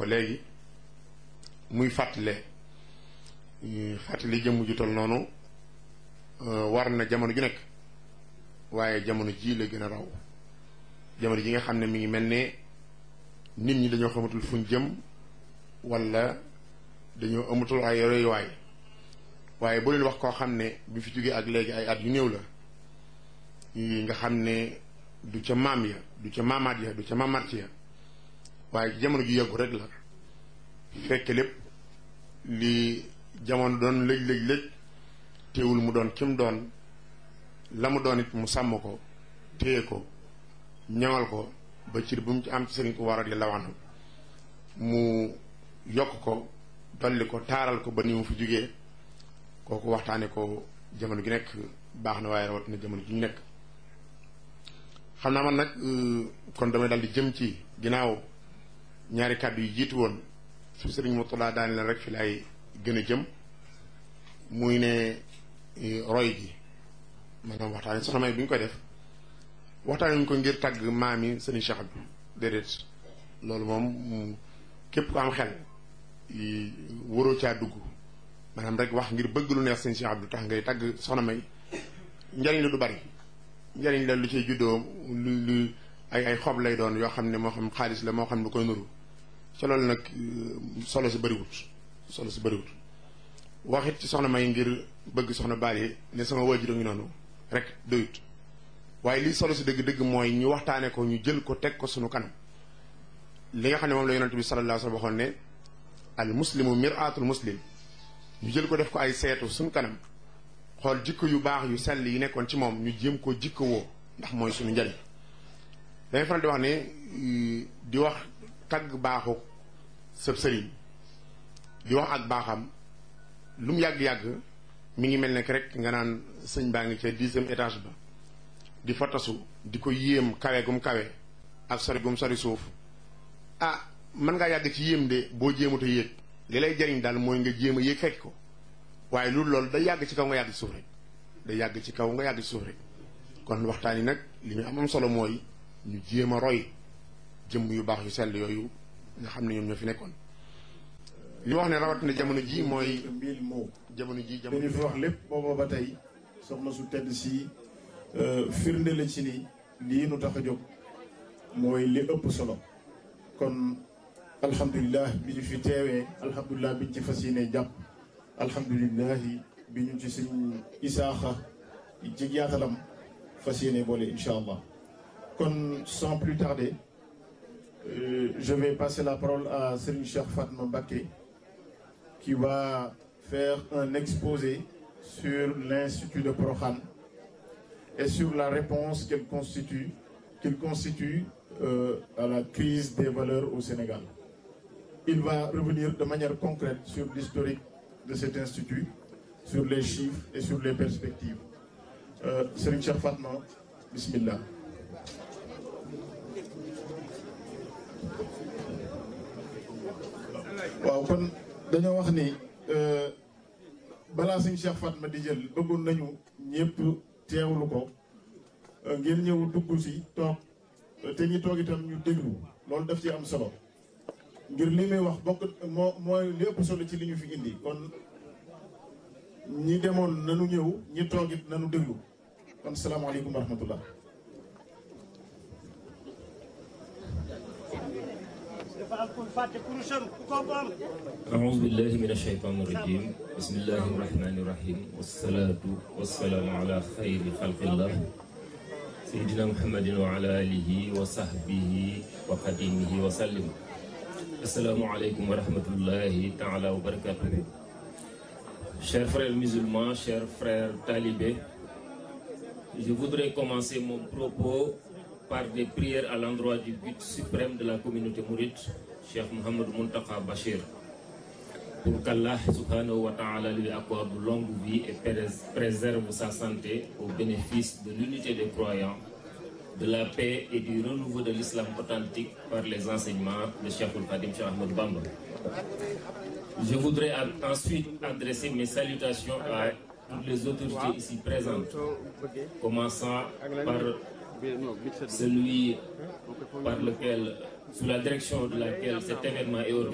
ko léegi muy fàttale fàttali jëmm ju tol noonu war na jamono ju nekk waaye jamono ji la gën a raw jamono ji nga xam ne mi ngi mel ne nit ñi dañoo xamatul fuñ jëm wala dañoo amatul ay royuwaay waaye boo leen wax koo xam ne bi fi jógee ak léegi ay at yu néew la nga xam ne du ca maam ya du ca maamaat ya du ca maamaat ya waaye ci jamono ju yàggu rek la fekk lépp li jamono doon lëj lëj lëj teewul mu doon kim doon la mu doon it mu sàmm ko téye ko ñaŋal ko ba cir bu mu ci am ci sëriñ ko war a di lawanam mu yokk ko dolli ko taaral ko ba ni mu fi jógee kooku waxtaane ko jamono gi nekk baax na waaye rawat na jamono ji ñu nekk xam naa man nag kon damay dal di jëm ci ginnaaw ñaari kàddu yi jiitu woon su sëriñ Murtada daani leen rek fi laay gën a jëm muy ne roy gi maanaam waxtaane soxna May bi ñu koy def waxtaane ñu ko ngir tàgg maami sëriñ Cheikh bi déedéet loolu moom képp ku am xel waroo caa dugg maanaam rek wax ngir bëgg lu neex sëriñ Cheikh Abdou tax ngay tàgg soxna May njariñ la du bari njariñ la lu ciy juddoo lu lu ay ay xob lay doon yoo xam ne moo xam xaalis la moo xam lu koy nuru ca loolu nag solo si bëriwut solo si bëriwut waxit ci soxna may ngir bëgg soxna baali ne sama waajur a ngi noonu rek doyut waaye lii solo si dëgg-dëgg mooy ñu waxtaane ko ñu jël ko teg ko sunu kanam li nga xam ne moom la yonent bi sallallahu alayhi wa sallam waxoon ne al muslimu mir'atul muslim ñu jël ko def ko ay seetu sunu kanam xool jikko yu baax yu sell yi nekkoon ci moom ñu jéem ko jikko woo ndax mooy suñu njariñ dañuy faral di wax ne di wax tagg baaxu sëb sëriñ di wax ak baaxam lu mu yàgg-yàgg mi ngi mel ne rek nga naan sëñ baa ngi ca dixième étage ba di fa tasu di ko yéem kawe gum kawe ak sori gum sori suuf ah mën ngaa yàgg ci yéem de boo jéemut a yéeg li lay jariñ daal mooy nga jéem a yéeg fekk ko waaye loolu loolu day yàgg ci kaw nga yàgg ci suuf rek day yàgg ci kaw nga yàgg ci suuf rek kon waxtaan yi nag li ñu am am solo mooy ñu jéem a roy jëmm yu baax yu sell yooyu nga xam ne ñoom ñoo fi nekkoon li wax ne rawatina jamono ji mooy mbil moo jamono ji jamono dañu fi wax lépp booba ba tey soxna su tedd si firnde la ci ni lii nu tax a jóg mooy li ëpp solo kon alhamdulilah bi ñu fi teewee alhamdulilah bi ñu ci fas yéene jàpp alhamdulilah bi ñu ci suñ isaaxa ci yaatalam fas yéene boole incha allah kon sans plus tarder euh, je vais passer la parole à Serigne Cheikh Fatma Mbacké qui va faire un exposé sur l'Institut de Prokhane et sur la réponse qu'il constitue, qu'il constitue euh, à la crise des valeurs au Sénégal. Il va revenir de manière concrète sur l'historique de cet institut, sur les chiffres et sur les perspectives. Euh, Serigne Cheikh Fatma, Bismillah. waaw kon dañoo wax ni balaa suñ Cheikh Fatma di jël bëggoon nañu ñëpp teewlu ko ngeen ñëw dugg si toog te ñi toog itam ñu déglu loolu daf ci am solo ngir li muy wax bokk moo mooy li ëpp solo ci li ñu fi indi kon ñi demoon nanu ñëw ñi toog it nanu déglu kon salaamaaleykum wa rahmatullah أعوذ بالله من الشيطان الرجيم بسم الله الرحمن الرحيم والصلاة والسلام على خير خلق الله سيدنا محمد وعلى آله وصحبه وخديمه وسلم السلام عليكم ورحمة الله تعالى وبركاته Chers frères musulmans, chers frères talibés, je voudrais commencer mon propos par des prières à l'endroit du but suprême de la communauté mouride, Cheikh Mohamed Muntaka Bachir, pour qu'Allah subhanahu wa ta'ala lui accorde longue vie et préserve sa santé au bénéfice de l'unité des croyants, de la paix et du renouveau de l'islam authentique par les enseignements de Cheikh Al-Fadim Cheikh Ahmed Bamba. Je voudrais ensuite adresser mes salutations à toutes les autorités ici présentes, commençant par celui par lequel, sous la direction de laquelle cet événement est organisé.